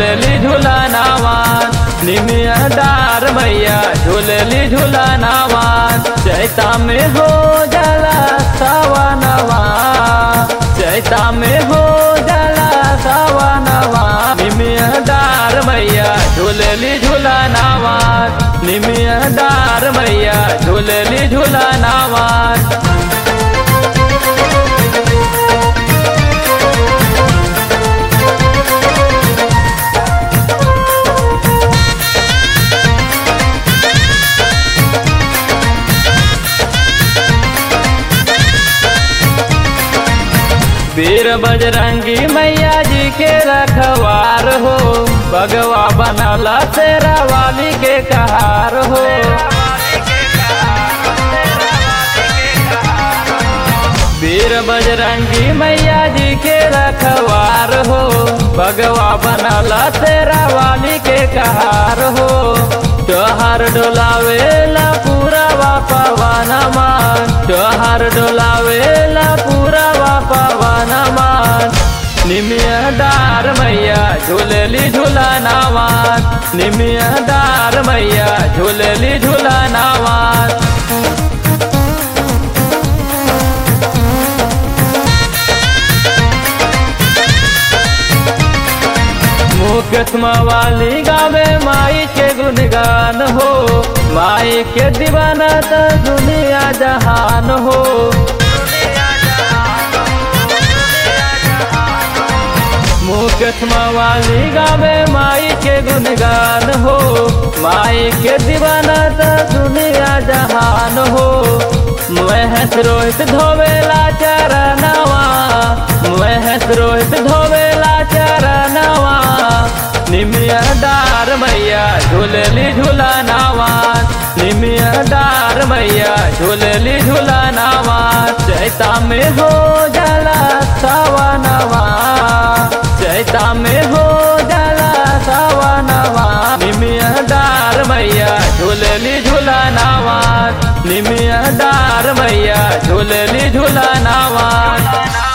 झूलली झूलनावान निमिया डार मैया झूलली झूलनावान चैता में हो जला सवनवा चैता में हो जला सवनवा निमिया डार मैया झूलली झूलनावान निमिया डार मैया झूलली झूलनावान वीर बजरंगी मैया जी के रखवार हो भगवा बनला तेरा वाली के कहार हो वीर बजरंगी मैया जी के रखवार हो भगवा बनला तेरा वाली के कहार हो त्योहार डोलावेला पूरा पवन मान त्योहार डोलावेला पूरा पवन मान निमिया डार मैया झूलली झूलनावान निमिया डार मैया झूलली झूलनावान मुकदमा वाली गावे माई के गुणगान हो माई के दीवाना तो दुनिया जहान हो मुकदमा वाली गावे माई के गुणगान हो माई के दीवाना तो दुनिया जहान हो महस रोहित धोवेला चरणवा महस रोहित धोवेला चरणवा निमिया डार मैया झूलली झूलनावान निमिया डार मैया झूलली झूलनावान चैता में हो जला सवनवा चैता में हो जला सवनवा निमिया डार मैया झूलली झूलनावान निमिया डार मैया झूलली झूलनावान